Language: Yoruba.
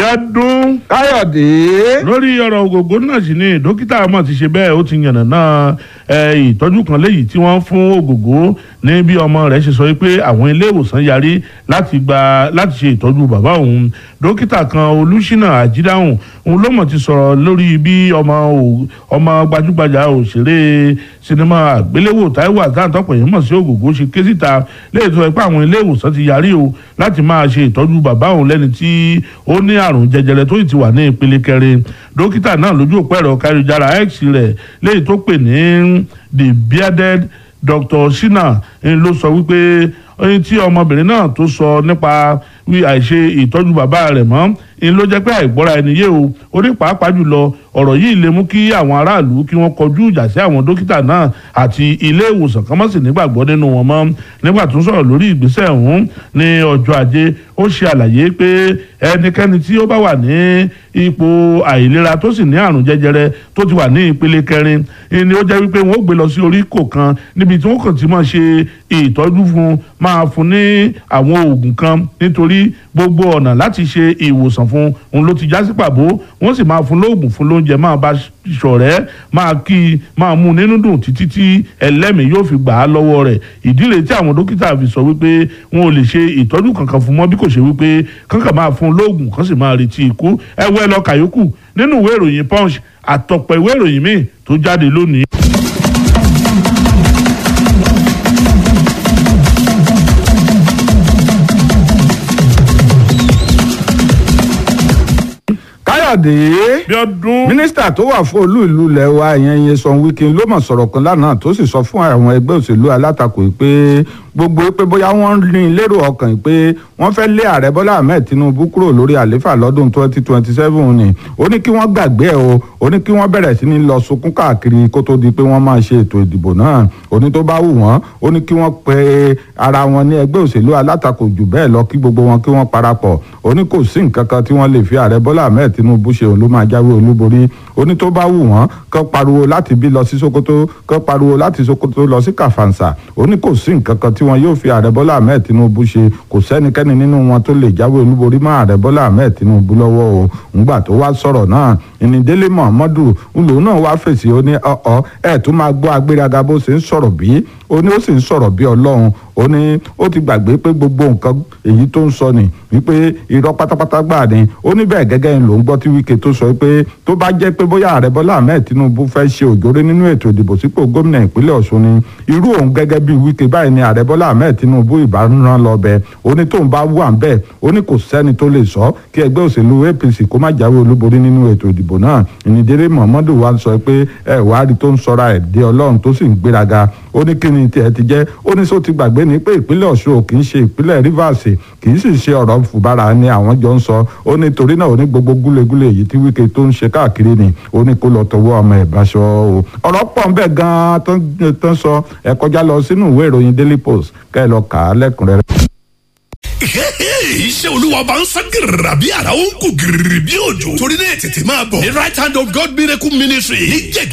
Bíọ́dún káyọ̀dé. lórí ọ̀rọ̀ ògògó náà sì ni dókítà mọ̀ ti ṣe bẹ́ẹ̀ ó ti yànnà náà ìtọ́jú kan léyìí tí wọ́n fún ògògó ní bí ọmọ rẹ̀ ṣe sọ pé àwọn ilé ìwòsàn yarí láti gba láti ṣe ìtọ́jú bàbá òun dókítà kan olùṣínà àjídáhùn òun ló mọ̀ ti sọ̀rọ̀ lórí bí ọmọ ọmọ gbajúgbajà òṣèré sinimá àgbéléwò Táíwò àtàntọ́pọ̀ yìí mọ̀ sí ògògó ṣe ké síta léyìí tó sọ pé àwọn ilé ìwòsàn ti yarí o láti máa ṣe ìtọ́jú bàbá òun lẹ́ni tí ó ní àrùn jẹjẹrẹ tó ti wà ní ìpele kẹrin dókítà náà lójú òpó ẹ̀rọ káyọ̀jára x rẹ̀ léyìí tó pè ní the bearded Dr. Shina ló sọ wípé ẹni tí ọmọbìnrin náà tó sọ nípa àìṣe ìtọ́jú bàbá rẹ̀ mọ́ ń ló jẹ́ pé àìgbọ́ra ẹni yé o ó ní pàápàá jùlọ ọ̀rọ̀ yìí lè mú kí àwọn aráàlú kí wọ́n kọjú ìjà sí àwọn dókítà náà àti ilé ìwòsàn kan mọ́ sí nígbàgbọ́ nínú wọn mọ́ nígbà tó ń sọ̀rọ̀ lórí ìgbésẹ̀ ọ̀hún ní ọjọ́ ajé ó ṣe àlàyé pé ẹnikẹ́ni tí ó bá wà ní ipò àìlera tó sì ní àrùn jẹjẹrẹ tó ti wà ní ìpele kẹrin ni ó jẹ́ wípé wọ́n ó gbé lọ sí orí kò kan níbi tí wọ́n kàn ti máa ṣe ìtọ́jú fún máa fún ní àwọn oògùn kan nítorí gbogbo ọ̀nà láti ṣe ìwòsàn fún òun ló ti já sí pàbó wọ́n sì máa fún lóògùn fún lóúnjẹ máa bá ṣọ̀rẹ́ máa kí i máa mú nínú dùn títí tí ẹlẹ́mìí yóò fi gbà á lọ́wọ́ rẹ̀ ìdí rèé tí àwọn dókítà fi sọ wípé wọn ò lè ṣe ìtọ́jú kankan fún mọ́ bí kò ṣe wípé kankan máa fún lóògùn kan sì máa retí ikú ẹ wẹ́ lọ kàyókù nínú ìwé ìròyìn punch àtọ̀pọ̀ ìwé ìròyìn míì tó jáde lónìí. káyọ̀dé. Bíọ́dún. mínísítà tó wà fún olú ìlú ilẹ̀ wa ìyẹn Nyesom Wike ló mọ̀ sọ̀rọ̀ kan lánàá tó sì sọ fún àwọn ẹgbẹ́ òṣèlú alátakò yìí pé gbogbo pé bóyá wọ́n ní lérò ọkàn yìí pé wọ́n fẹ́ lé ààrẹ Bọ́lá Ahmed Tinubu kúrò lórí àléfà lọ́dún 2027 ni ó ní kí wọ́n gbàgbé ẹ̀ o ó ní kí wọ́n bẹ̀rẹ̀ sí ní lọ sunkún káàkiri kó tó di pé wọ́n máa ṣe ètò ìdìbò náà ó ní tó bá wù wọ́n ó ní kí wọ́n pe ara wọn ní ẹgbẹ́ òṣèlú alátakò jù bẹ́ẹ̀ lọ kí gbogbo wọn kí wọ́n parapọ̀ ó ní kò sí nǹkan kan tí wọ́n lè fi ààrẹ Bọ́lá Ahmed Tinubu ṣe òun ló máa jáwé olúborí ó ní tó bá wù wọ́n kán pariwo láti bí lọ sí Sokoto kán pariwo láti Sokoto lọ sí Kàfàǹsà ó ní kò sí nǹkan kan tí wọn yóò fi ààrẹ Bọ́lá Ahmed Tinubu ṣe kò sẹ́nikẹ́ni nínú wọn tó lè jáwé olúborí mọ́ ààrẹ Bọ́lá Ahmed Tinubu lọ́wọ́ o ńgbà tó wá sọ̀rọ̀ náà ìnídélé Muhammadu ńlò náà wá fèsì ó ní ọ̀ọ́ ẹ̀ tún máa gbọ́ agbéraga bó ṣe ń sọ̀rọ̀ bí ó ní ó sì ń sọ̀rọ̀ bí ọlọ́run ó ní ó ti gbàgbé pé gbogbo nǹkan èyí tó ń sọ ni wípé irọ́ pátápátá gbà ni ó ní bẹ́ẹ̀ gẹ́gẹ́ ló ń gbọ́ tí Wike tó sọ pé tó bá jẹ́ pé bóyá ààrẹ Bọ́lá Ahmed Tinubu fẹ́ ṣe òjòrè nínú ètò ìdìbò sípò gómìnà ìpínlẹ̀ Ọ̀ṣun ni irú òun gẹ́gẹ́ bí Wike báyìí ni ààrẹ Bọ́lá Ahmed Tinubu ìbáràn lọ bẹ ó ní tóun bá wà ń bẹ́ẹ̀ ó ní kò sẹ́ni tó lè sọ kí ẹgbẹ́ òṣèlú APC kó má jáwé olúborí nínú ètò ìdìbò náà ìnìdéré Muhammadu wa sọ pé ẹ wàá rí tó ń sọra ẹ̀ dé Ọlọ́run tó sì ń gbéraga ó ní kí ni tiẹ̀ ti jẹ́ ó ní sọ ti gbàgbé ni pé ìpínlẹ̀ Ọ̀ṣun ò kì í ṣe ìpínlẹ̀ Rivers kì í sì ṣe ọ̀rọ̀ fùbára ni àwọn jọ ń sọ ó ní torí náà ó ní gbogbo gúlegúle èyí tí Wike tó ń ṣe káàkiri ni ó ní kó lọ tọwọ́ ọmọ ẹ̀ bá ṣọ o ọ̀rọ̀ pọ̀ ń bẹ gan-an tó ń sọ ẹ kọjá lọ sínú ìwé ìròyìn Daily Post kẹ́ ẹ lọ kà á lẹ́kùnrẹ́rẹ́ iṣẹ́ olúwa bá ń sán gírìrà bí ara ó ń kú gírìrì bí òjò torí náà tètè máa bọ̀ ní right hand of God miracle ministry ní jẹ̀gẹ́